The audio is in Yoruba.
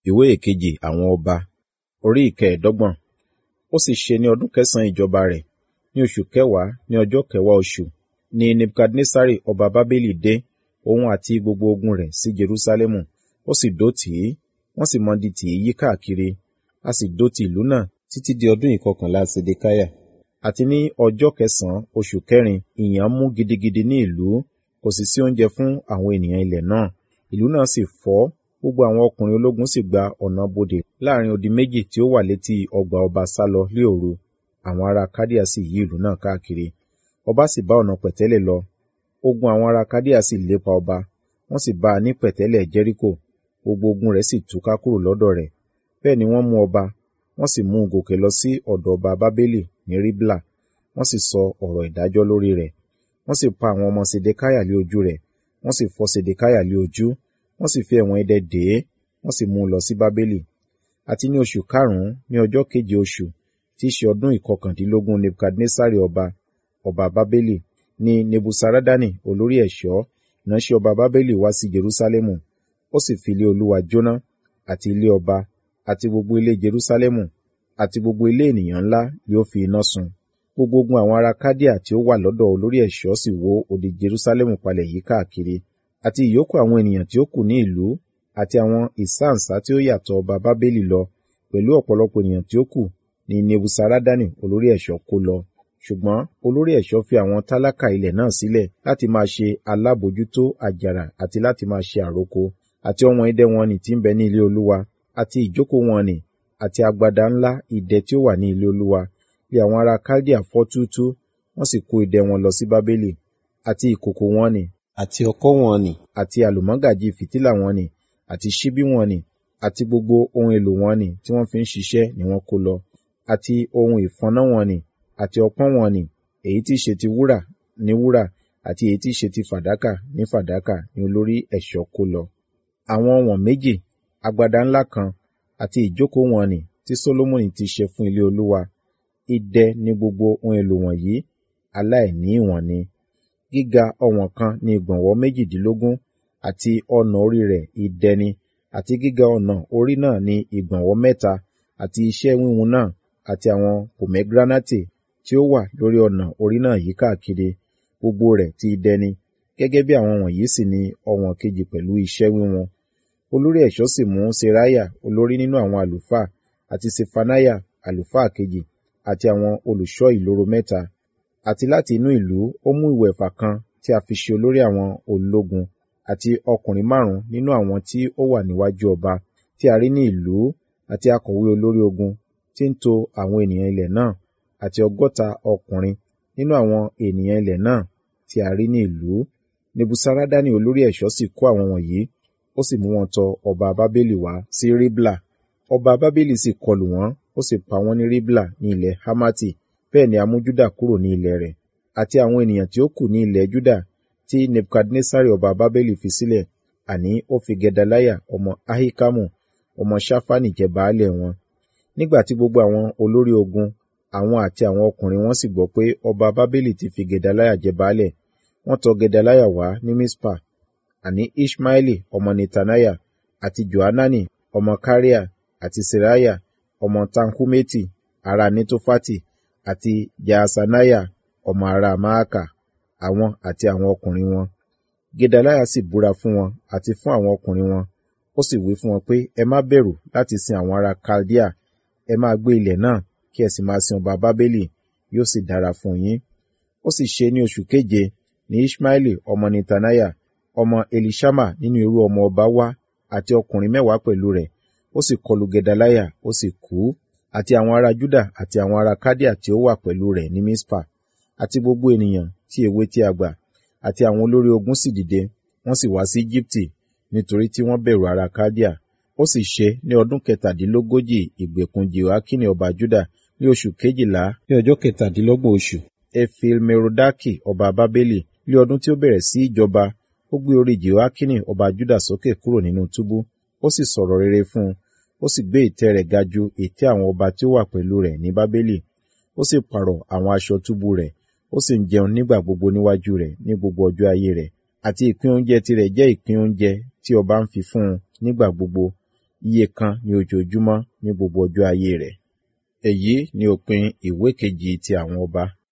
ìwé ìkejì àwọn ọba orí ìkẹẹ̀dọ́gbọ̀n ó sì ṣe ní ọdún kẹsànán ìjọba rẹ̀ ní oṣù kẹwàá ní ọjọ́ kẹwàá oṣù ni nebukadnesari ọba bábélì dé òun àti gbogbo ogun rẹ̀ sí jerúsálẹ́mù ó sì dó tì í wọ́n sì mọdi tì í yí káàkiri a sì dó ti ìlú náà títí di ọdún ìkọkànlá sedekiah àti ní ọjọ́ kẹsànán oṣù kẹrin ìyàn mú gidigidi ní ìlú kò sì sí oúnjẹ fún àwọn ènìyàn ilẹ̀ náà ìlú náà sì fọ́ gbogbo àwọn ọkùnrin ológun sì gba ọ̀nà bodè láàrin odi méjì tí ó wà létí ọgbà ọba sálọ lé òru àwọn ará kádíà sì yí ìlú náà káàkiri ọba sì bá ọ̀nà pẹ̀tẹ́lẹ̀ lọ ogun àwọn ará kádíà sì lépa ọba wọ́n sì bá a ní pẹ̀tẹ́lẹ̀ jẹ́ríkò gbogbo ogun rẹ̀ sì túká kúrò lọ́dọ̀ rẹ̀ bẹ́ẹ̀ ni wọ́n mú ọba wọ́n sì mú un gòkè lọ sí ọ̀dọ̀ ọba bábélì ní ríblà wọ́n sì sọ ọ̀rọ̀ ìdájọ́ lórí rẹ̀ wọ́n sì pa àwọn ọmọ sedekáyà lé ojú rẹ̀ wọ́n sì fọ́ sedekáyà lé ojú wọ́n sì fi ẹ̀wọ̀n idẹ dè é wọ́n sì mú un lọ sí bábélì àti ní oṣù karùn-ún ní ọjọ́ keje oṣù tí í ṣe ọdún ìkọkàndínlógún nebukadnesari ọba ọba bábélì ní nebusaradani olórí ẹ̀ṣọ́ ìránṣẹ́ ọba bábélì wá sí jerúsálẹ́mù ó sì fi ilé olúwa jóná àti ilé ọba àti gbogbo ilé jerúsálẹ́mù àti gbogbo ilé ènìyàn ńlá yóò fi iná sun gbogbo ogun àwọn ará kádíà tí ó wà lọ́dọ̀ olórí ẹ̀ṣọ́ sì wó odi jerúsálẹ́mù palẹ̀ yí káàkiri àti ìyókù àwọn ènìyàn tí ó kù ní ìlú àti àwọn ìsáǹsá tí ó yàtọ̀ ọba bábélì lọ pẹ̀lú ọ̀pọ̀lọpọ̀ ènìyàn tí ó kù ní nebusaradani olórí ẹ̀ṣọ́ kó lọ ṣùgbọ́n olórí ẹ̀ṣọ́ fi àwọn tálákà ilẹ̀ náà sílẹ̀ láti máa ṣe alábòjútó àjàrà àti láti máa ṣe àroko àti ọ̀wọ́n idẹ wọn nì tí ń bẹ ní ilé olúwa àti ìjókòó wọn nì àti agbada ńlá idẹ tí ó wà ní ilé olúwa bí àwọn ará kaldea fọ́ túútú wọ́n sì kó idẹ wọn lọ sí bábélì àti ìkòkò wọn nì àti ọkọ́ wọn nì àti àlùmọ́gàjì fìtílà wọn nì àti ṣíbí wọn nì àti gbogbo ohun èlò wọn nì tí wọ́n fi ń ṣiṣẹ́ ni wọ́n kó lọ àti ohun ìfọnná wọn nì àti ọpọ́n wọn nì èyí tí í ṣe ti wúrà ní wúrà àti èyí tí í ṣe ti fàdákà ní fàdákà ni olórí ẹ̀ṣọ́ kó lọ. àwọn ọ̀wọ̀n méjì agbada ńlá kan àti ìjókòó wọn nì tí Sólómọ́nì ti ṣe fún ilé olúwa idẹ ní gbogbo ohun èlò wọ̀nyí aláìní ìwọ̀n ni gíga ọ̀wọ̀n kan ní ìgbọ̀nwọ́ méjìdínlógún àti ọ̀nà orí rẹ̀ idẹ ni àti gíga ọ̀nà orí náà ní ìgbọ̀nwọ́ mẹ́ta àti iṣẹ́ wíwun náà àti àwọn pomegranate tí ó wà lórí ọ̀nà orí náà yí káàkiri gbogbo rẹ̀ ti idẹ ni gẹ́gẹ́ bí àwọn wọ̀nyí sì ni ọ̀wọ̀n kejì pẹ̀lú iṣẹ́ wíwun olórí ẹ̀ṣọ́ sì mú seraya olórí nínú àwọn àlùfáà àti sefanaya àlùfáà kejì àti àwọn olùṣọ́ ìloro mẹ́ta àti láti inú ìlú ó mú ìwẹ̀fà kan tí a fi ṣe olórí àwọn ológun àti ọkùnrin márùn nínú àwọn tí ó wà níwájú ọba tí a rí ní ìlú àti akọ̀wé olórí ogun tí ń to àwọn ènìyàn ilẹ̀ náà àti ọgọ́ta ọkùnrin nínú àwọn ènìyàn ilẹ̀ náà tí a rí ní ìlú nebusaradani olórí ẹ̀ṣọ́ sì kó àwọn wọ̀nyí ó sì mú wọn tọ ọba bábélì wá sí ribla ọba bábélì sì kọlù wọn ó sì pa wọn ní ribla ní ilẹ̀ hamati bẹ́ẹ̀ ni a mú júdà kúrò ní ilẹ̀ rẹ̀ àti àwọn ènìyàn tí ó kù ní ilẹ̀ júdà tí nebukadnesari ọba bábélì fi sílẹ̀ àní ó fi gedaliah ọmọ ahikamu ọmọ ṣáfánì jẹ baálẹ̀ wọn nígbà tí gbogbo àwọn olórí ogun àwọn àti àwọn ọkùnrin wọn sì gbọ́ pé ọba bábélì ti fi gedaliah jẹ baálẹ̀ wọ́n tọ̀ gedaliah wá ní mispa àní ishmaeli ọmọ netaniah àti johanani ọmọ kariah àti seraya ọmọ tanhumeti ará netofati àti jaasanaya ọmọ ará maaka àwọn àti àwọn ọkùnrin wọn gedaliah sì búra fún wọn àti fún àwọn ọkùnrin wọn ó sì wí fún wọn pé ẹ má bẹ̀rù láti sin àwọn ará chaldea ẹ máa gbé ilẹ̀ náà kí ẹ sì máa sin ọba bábélì yóò sì dára fún yín ó sì ṣe ní oṣù keje ní ishmaeli ọmọ netaniah ọmọ elishama nínú irú ọmọ ọba wá àti ọkùnrin mẹ́wàá pẹ̀lú rẹ̀ ó sì kọlù gedaliah ó sì kú àti àwọn ará juda àti àwọn ará kádíà tí ó wà pẹ̀lú rẹ̀ ní mispa àti gbogbo ènìyàn tí èwe tí a gbà àti àwọn olórí ogun sì dìde wọ́n sì wá sí Íjíbítì nítorí tí wọ́n bẹ̀rù ará kádíà ó sì ṣe ní ọdún kẹtàdínlógójì ìgbèkùn jehoiakini ọba juda ní oṣù kejìlá ní ọjọ́ kẹtàdínlọ́gbọ̀n oṣù efilmerodaki ọba bábélì ní ọdún tí ó bẹ̀rẹ̀ sí ìjọba ó gbé orí jehoiakini ọba juda sókè kúrò nínú túbú ó sì sọ̀rọ̀ rere fún un ó sì gbé ìtẹ́ rẹ̀ ga ju ìtẹ́ àwọn ọba tí ó wà pẹ̀lú rẹ̀ ní bábélì ó sì pààrọ̀ àwọn aṣọ túbú rẹ̀ ó sì ń jẹun nígbà gbogbo níwájú rẹ̀ ní gbogbo ọjọ́ ayé rẹ̀ àti ìpín oúnjẹ tirẹ̀ jẹ́ ìpín oúnjẹ tí ọba ń fi fún un nígbà gbogbo iye kan ní ojoojúmọ́ ní gbogbo ọjọ́ ayé rẹ̀. Èyí ni òpin ìwé kejì ti àwọn ọba